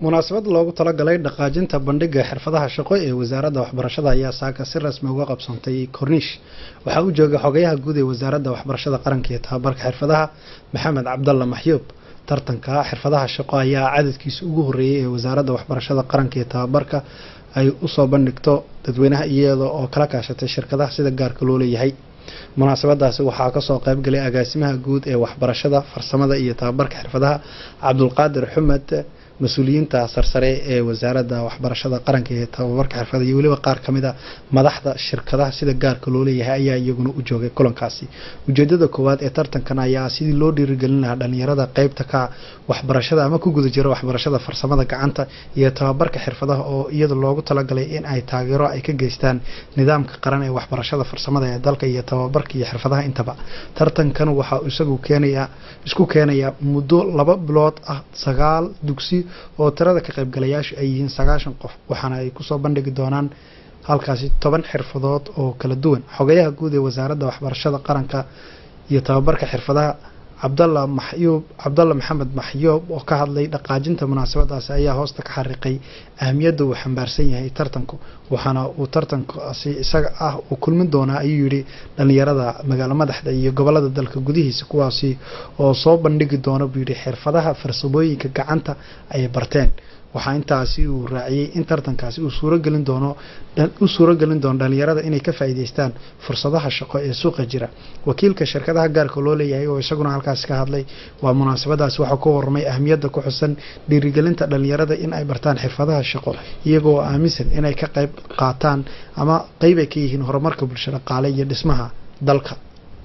munaasabad loogu talagalay dhaqaajinta bandhiga xirfadaha shaqo ee wasaaradda waxbarashada ayaa saaka si rasmi uga qabsantay korniish waxaa u joogay xogayaha guud ee wasaaradda waxbarashada qaranka iyo tababarka xirfadaha maxamed cabdalla maxyuub tartanka xirfadaha shaqo ayaa cadadkiisa ugu horeeyay ee wasaaradda waxbarashada qaranka iyo tababarka ay usoo bandhigto dadweynaha iyada oo kala kaashatay shirkadaha sida gaarka loo leeyahay munaasabadaasi waxaa kasoo qaybgalay agaasimaha guud ee waxbarashada farsamada iyo tababarka xirfadaha cabdulqaadir xumed mas-uuliyiinta sarsare ee wasaaradda waxbarashada qaranka ee tababarka xirfada iyo weliba qaar kamid a madaxda shirkadaha sida gaarka loo leeyahay ayaa iyaguna u joogay kulankaasi ujeedada koowaad ee tartankan ayaa sidii loo dhiirigelin lahaa dhalinyarada qeybta ka waxbarashada ama ku guda jira waxbarashada farsamada gacanta iyo tababarka xirfadaha oo iyada loogu talagalay in ay taageero ay ka geystaan nidaamka qaran ee waxbarashada farsamada ee dalka iyo tababarka iyo xirfadaha intaba tartankan waxaa isagu keenaya isku keenaya muddo laba bilood ah sagaal dugsi oo tirada ka qaybgalayaashu ay yihiin sagaashan qof waxaana ay kusoo bandhigi doonaan halkaasi toban xirfadood oo kala duwan xogayaha guud ee wasaaradda waxbarashada qaranka iyo tababarka xirfadaha cabdalla maxyuub cabdalla maxamed maxyuub oo ka hadlay dhaqaajinta munaasabadaasi ayaa hoosta ka xariiqay ahamiyadda uu xambaarsan yahay tartanku waxaana uu tartankaasi isaga ah uu kulmin doonaa ayuu yidhi dhalinyarada magaalo madaxda iyo gobolada dalka gudihiisa kuwaasi oo soo bandhigi doona buu yidhi xirfadaha farsamooyinka gacanta ay barteen waxaa intaasi uu raaciyey in tartankaasi uu suurogelin doono u suurogelin doono dhalinyarada inay ka faa'iideystaan fursadaha shaqo ee suuqa jira wakiilka shirkadaha gaarka loo leeyahay oo isaguna halkaasi ka hadlay waa munaasabadaasi waxaa ka warramay ahmiyadda ku xusan dhiirigelinta dhalinyarada in ay bartaan xirfadaha shaqo iyagoo aaminsan inay ka qayb qaataan ama qeyb ay ka yihiin horumarka bulsho dhaqaale iyo dhismaha dalka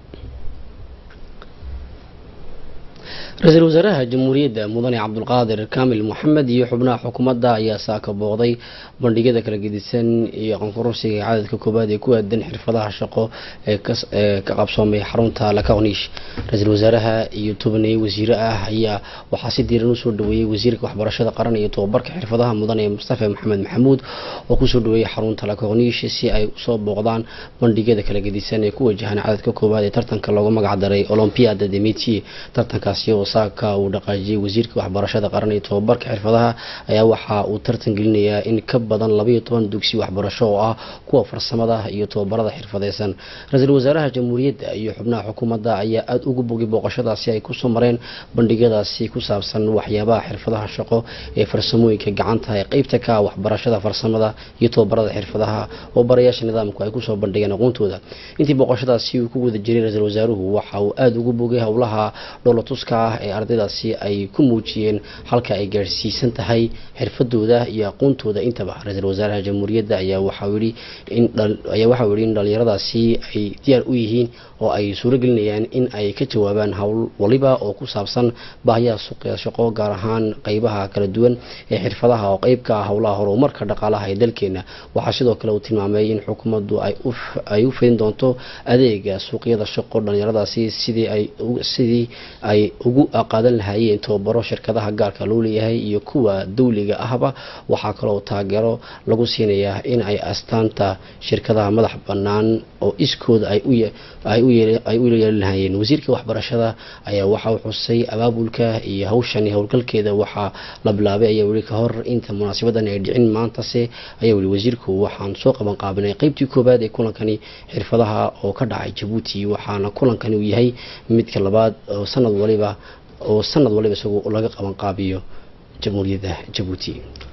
ra-iisul wasaaraha jamhuuriyadda mudane cabdulqaadir kaamil moxamed iyo xubnaha xukuumadda ayaa saaka booqday bandhigyada kala gedisan iyo qanqurursiga cadadka koowaad ee ku aadan xirfadaha shaqo ee ka qabsoomay xarunta lakaqniish ra-iisul wasaaraha iyo tobaniye wasiire ah ayaa waxaa si diiran usoo dhaweeyey wasiirka waxbarashada qaran iyo tobabarka xirfadaha mudane mustafa maxamed maxamuud oo kusoo dhaweeyey xarunta lakaqniish si ay usoo booqdaan bandhigyada kala gedisan ee ku wajahan cadadka koowaad ee tartanka loogu magacdaray olompiada de métier tartankaasi oo saaka uu dhaqaajiyey wasiirka waxbarashada qaran iyo tobabarka xirfadaha ayaa waxa uu tartan gelinayaa in ka badan labaiyo toban dugsi waxbarasho oo ah kuwa farsamada iyo tobabarada xirfadeysan ra-iisul wasaaraha jamhuuriyadda iyo xubnaha xukuumadda ayaa aada ugu bogay booqashadaasi ay kusoo mareen bandhigyadaasi ku saabsan waxyaabaha xirfadaha shaqo ee farsamooyinka gacanta ee qeybta ka waxbarashada farsamada iyo tobabarada xirfadaha oo barayaasha nidaamku ay kusoo bandhigeen aqoontooda intii booqashadaasi uu ku guda jiray ra-iisul wasaaruhu waxa uu aada ugu bogay howlaha dhoolatuska ah ee ardaydaasi ay ku muujiyeen halka ay gaadhsiisan tahay xirfadooda iyo aqoontooda intaba ra-iisul wasaaraha jamhuuriyadda ayaa waxau yihi inayaa waxau yihi in dhalinyaradaasi ay diyaar u yihiin oo ay suuragelinayaan in ay ka jawaabaan howl waliba oo ku saabsan baahiyaha suuqya shaqo gaar ahaan qeybaha kala duwan ee xirfadaha oo qeyb ka ah howlaha horumarka dhaqaalaha ee dalkeena waxaa sidoo kale uu tilmaamay in xukuumaddu ay u fidin doonto adeega suuqyada shaqo dhalinyaradaasi sidii ay sidii ay ugu qaadan lahaayeen tobabaro shirkadaha gaarka loo leeyahay iyo kuwa dawliga ahba waxaa kaloo taageero lagu siinayaa in ay astaanta shirkadaha madax bannaan oo iskooda ay u yeeli lahaayeen wasiirka waxbarashada ayaa waxa uu xusay abaabulka iyo hawshani howlgalkeeda waxaa la bilaabay ayaa weli ka hor inta munaasabadan ay dhicin maantase ayaa weli wasiirku waxaan soo qaban qaabinay qeybtii koowaad ee kulankani xirfadaha oo ka dhacay jabuuti waxaana kulankani uu yahay midka labaad oo sanad waliba oo sanad waliba isagu laga qaban qaabiyo jamhuuriyadda jabuuti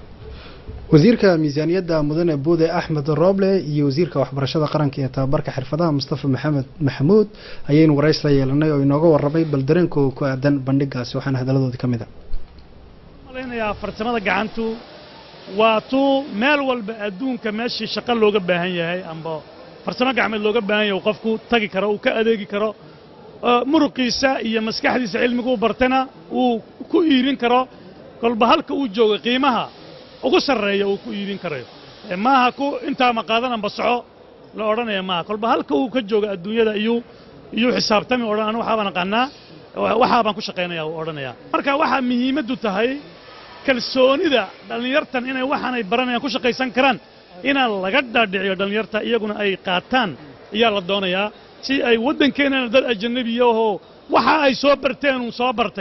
wasiirka miisaaniyadda mudane buude axmed rooble iyo wasiirka waxbarashada qaranka ee tababarka xirfadaha mustafa maxamed maxamuud ayaynu warays la yeelanay oo inooga warramay bal dareenkooda ku aadan bandhigaasi waxaana hadaladoodii ka mid a malaynayaa farsamada gacantu waa tuu meel walba adduunka meeshii shaqo looga baahan yahay amba farsamo gacmeed looga baahan yahay qofku tagi karo uu ka adeegi karo muruqiisa iyo maskaxdiisa cilmigu u bartana uu ku iibin karo kolba halka uu jooga qiimaha ugu sarreeya uu ku iibin karayo maaha ku intaa ma qaadananba soco la odhanaya maaha kolba halka uu ka jooga adduunyada iyuu iyuu xisaabtami odhan anu waxaabaan aqaanaa waxaabaan ku shaqaynaya uu odhanaya marka waxaa muhiimaddu tahay kalsoonida dhallinyartan inay waxaanay baranayaan ku shaqaysan karaan inaan laga dhaadhiciyo dhallinyarta iyaguna ay qaataan ayaa la doonayaa si ay waddankeennana dad ajanabiya ahoo waxa ay soo barteen uu soo bartay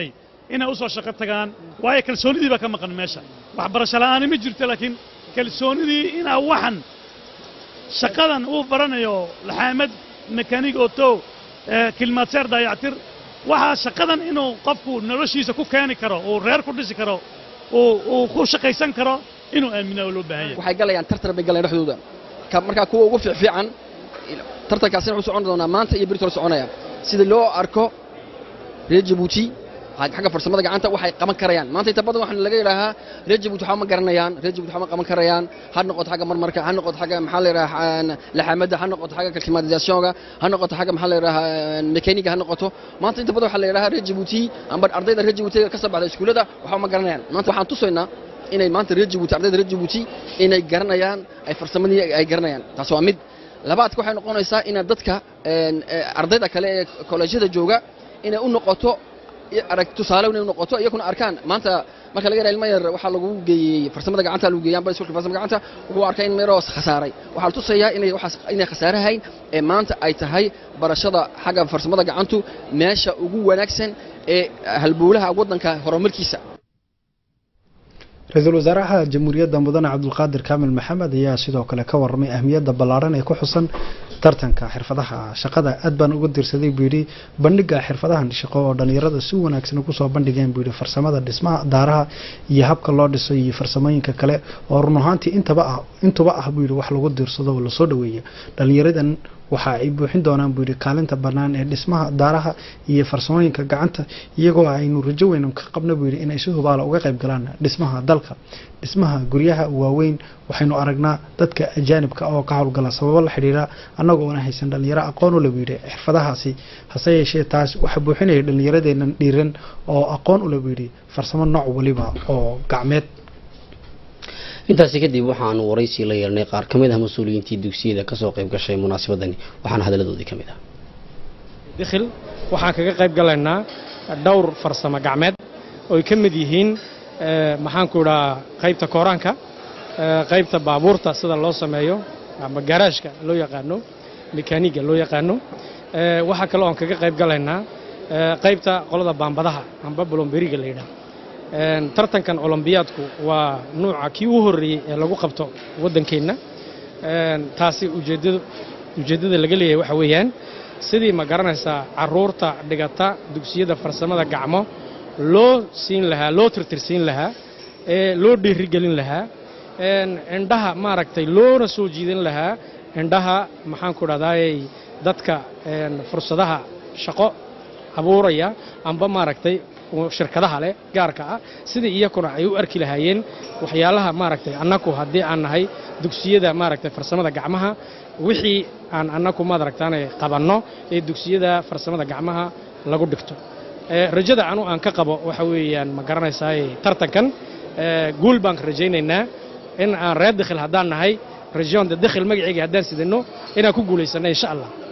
inay u soo shaqo tagaan waayo kalsoonidii baa ka maqan meesha waxbarasho la'aani ma jirto laakiin kalsoonidii inaa waxan shaqadan uu baranayo laxaamad mekaanig oto kilmaadseer daayactir waxaa shaqadan inuu qofku noloshiisa ku keeni karo uu reer ku dhisi karo uu ku shaqaysan karo inuu aaminaa oo loo baahan yahay waxay galayaan tartar bay galayaan dhexdooda markaa kuwa ugu fiicfiican tartankaasina wuxuu socon doonaa maanta iyo berito la soconaya sida loo arko reer jabuuti xagga farsamada gacanta waxay qaban karayaan maanta inta badan waxaa laga yidhaahaa reer jabuuti waxba ma garanayaan reer jabuuti waxba ma qaban karayaan ha noqoto xagga marmarka ha noqoto xagga maxaa la yidhahaa laxaamada ha noqoto xagga climatisationka ha noqoto xagga maxaa la yidhahaa mekaniga ha noqoto maanta inta badan waxaa la yidhahaa reer jabuuti amba ardayda reer jabuuti ka soo baxda iskuullada waxba ma garanayaan maanta waxaan tusaynaa inay maanta reer jabuuti ardayda reer jabuuti inay garanayaan ay farsamadii ay garanayaan taas waa mid labaadka waxay noqonaysaa inaad dadka ardayda kale ee kolleejyada jooga inay u noqoto arag tusaale inay u noqoto iyakuna arkaan maanta marka laga yidhaha ilmo yar waxaa lagu geeyey farsamada gacanta lagu geeyay amba iskuulka farsamada gacanta wuxuu arkay in meero khasaaray waxaa la tusayaa inay waxaas inay khasaarahayn ee maanta ay tahay barashada xagga farsamada gacantu meesha ugu wanaagsan ee halbowlaha waddanka horumarkiisa ra-iisul wasaaraha jamhuuriyadda mudane cabdulqaadir kaamil maxamed ayaa sidoo kale ka warramay ahmiyadda ballaaran ee ku xusan tartanka xirfadaha shaqada aad baan uga dirsaday buu yidhi bandhiga xirfadahan shaqo oo dhallinyarada si wanaagsan ugu soo bandhigeen buu yidhi farsamada dhismaha daaraha iyo habka loo dhiso iyo farsamooyinka kale oo run ahaantii intaba ah intuba ah buu yidhi wax lagu diirsado oo lasoo dhaweeya dhallinyaradan waxa ay buuxin doonaan buu yidhi kaalinta bannaan ee dhismaha daaraha iyo farsamooyinka gacanta iyagoo aynu rajo weyn ka qabna buu yidhi inay si hubaala uga qayb galaan dhismaha dalka dhismaha guryaha waaweyn waxaynu aragnaa dadka ajaanibka oo ka howlgala sababo la xidhiira annagoona haysan dhallinyaro aqoon u le buu yidhi xirfadahaasi hase yeeshee taas waxa buuxinaya dhallinyaradeennan dhiiran oo aqoon u le buu yidhi farsamo nooc waliba oo gacmeed intaasi kadib waxaanu waraysi la yeelnay qaar ka mid ah mas-uuliyiintii dugsiyada kasoo qayb gashay munaasabadani waxaana hadaladoodii ka mid ah dikhil waxaan kaga qayb galaynaa dhowr farsamo gacmeed oo ay ka mid yihiin maxaanku idhaa qaybta kooraanka qaybta baabuurta sida loo sameeyo ama garaashka loo yaqaano mekaaniga loo yaqaano waxaa kaloo aan kaga qayb galaynaa qaybta qolada baambadaha amba bolomberiga la yidhaah tartankan olombiyaadku waa nuuca kii u horreeyey ee lagu qabto waddankeenna taasi ujeeddadu ujeeddada laga leeyahay waxa weeyaan sidii ma garanaysaa carruurta dhigata dugsiyada farsamada gacmo loo siin lahaa loo tirtirsiin lahaa ee loo dhiirigelin lahaa indhaha maaragtay loona soo jiidan lahaa indhaha maxaanku dhahdaayey dadka fursadaha shaqo abuuraya amba maaragtay shirkadaha leh gaarka ah sidai iyakuna ay u arki lahaayeen waxyaalaha maaragtay annaku haddii aan nahay dugsiyada maaragtay farsamada gacmaha wixii aan annaku maadaragtaanay qabanno ee dugsiyada farsamada gacmaha lagu dhigto rajada anu aan ka qabo waxa weeyaan ma garanaysaay tartankan guul baan rajaynaynaa in aan reer dikhil haddaan nahay rajoonda dikhil magaceyga haddaan sidano inaan ku guulaysanno insha allah